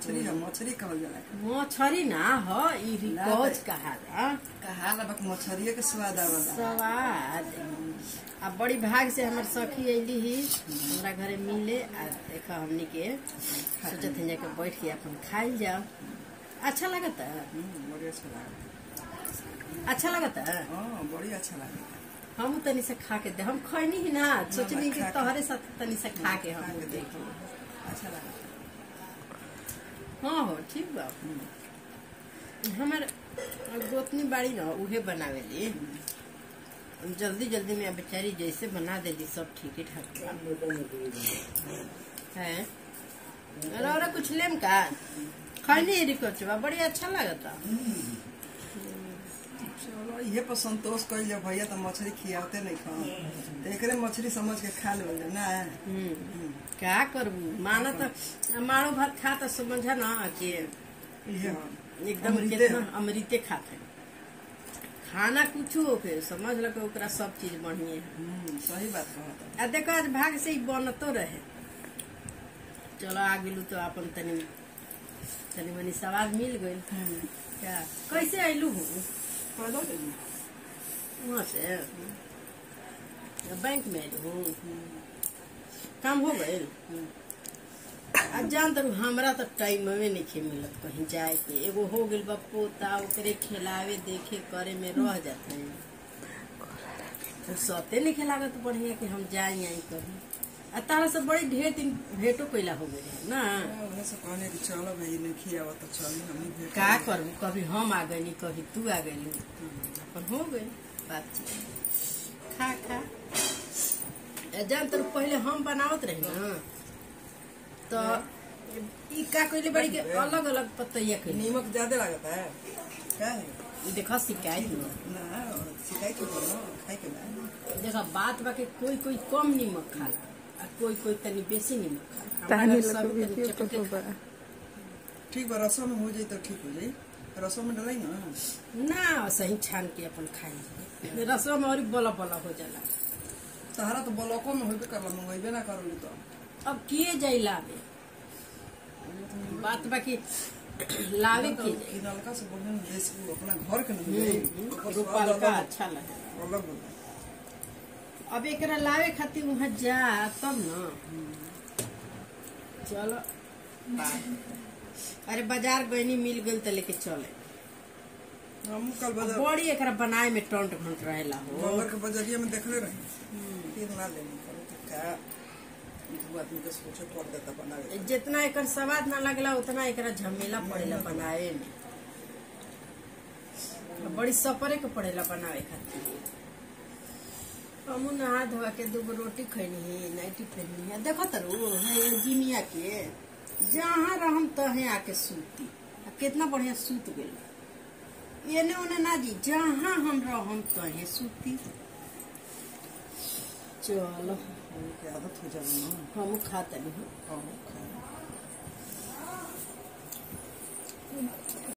मछली है मछली कहल जाला मछरी ना ह ई रिकोच कहाला कहाला बक मछरिये के स्वाद आवला सवाद आ बड़ी भाग से हमर सखी अइली ही हमरा घरे मिले आ देखा हमनी के सोचत हैं जाके बैठ के अपन खाइल जाओ अच्छा लगता हम्म, बड़ी अच्छा लागल अच्छा लगता हाँ बड़ी अच्छा लागल हम तनी से खा के दे हम खैनी ही ना सोचनी कि खा के- तोहरे साथ तनी से खा के हम खा के देखी देखो अच्छा लागल हाँ हो ठीक बा हमर गोतनी बाड़ी ना उहे बनावेली जल्दी जल्दी में बेचारी जैसे बना देली सब ठीक ही ठाक बा। है और और कुछ लेम का खैनी रिकोचवा बड़ी अच्छा लगता चलो ये पर संतोष कइल जा भैया तो मछली खियावते नहीं खा तो एकरे मछली समझ के खा लेवल ना हम्म, का करबू माना तो मारो भात खा तो समझा ना कि ये हाँ। एकदम अमृते कितना है। अमृते खाते खाना कुछ होके समझ लो कि ओकरा सब चीज बढ़िया है हम्म, सही बात कहता आ देखो आज भाग से ही बनतो रहे चलो आ गेलू तो अपन तनी तनी मनी सवाल मिल गइल क्या कैसे अइलू हूँ पैदल अइली। वहाँ से या बैंक में अइलू हूँ काम हो गइल आ जान तर हमरा तो टाइम में नहीं मिलत कहीं जाए के एगो हो गेल बा पोता ओकरे खिलावे देखे करे में रह जाते हैं फुर्सते नहीं खिलागत बढ़िया कि हम जाए आई कहीं आ तारा से बड़ी ढेर दिन भेंटो कैला हो गए है ना हाँ, उन्हें से कहने कि चलो भाई नहीं खियावा तो चली हम ही भेंट का करें। करबू कभी हम आ गई कभी तू आ गई अपन हो गई बातचीत खा खा ए, जान तर पहले हम बनावत रही ना तो ई का कइले बड़ी के अलग अलग पतैया कइले नीमक ज्यादा लगता है क्या है ई देखा शिकायत न ना शिकायत के बोलो खाई के बा देखा बात बा के कोई कोई कम नीमक खाला आ कोई कोई तनी बेसी नीमक खाला तानी हमरा लोग सब तनी वीडियो चटके तो बा ठीक बा रसों में हो जाए तो ठीक हो जाए रसों में डलाई ना ना सही छान के अपन खाई रसवा में और बला बला हो जाला तहरा तो ब्लॉकों में होबे करला मंगेबे ना करोली तो अब किए जाई लावे बात बाकी लावे किए जाई ई नलका से बढ़िया ना देश को अपना घर के नहीं हम्म, रुपल का अच्छा लगे अलग होला अब एकरा लावे खातिर वहाँ जा तब न चलो अरे बाजार गईनी मिल गई तो लेके चले हम कल बाजार बड़ी एकरा बनाए में टंट घंट रहेला हो गोबर के बजरिया में देखले रही फिर ना लेनी करो तो क्या दू आदमी के सोचे पड़ देता बनावे जितना एकर स्वाद ना लगला उतना एकरा झमेला पड़ेला बनावे में अब बड़ी सपरे के पड़ेला बनावे खातिर हमू नहा धोआ के दूगो रोटी खैनी है नाइटी पहनी है देखो तरू है जिमिया के जहाँ रहम तहे आके सूती आ कितना बढ़िया सूत गेल एने ओने ना जी जहाँ हम रहम तहे सूती चलो के आदत हो जाए ना हम खाता नहीं हाँ, खाए।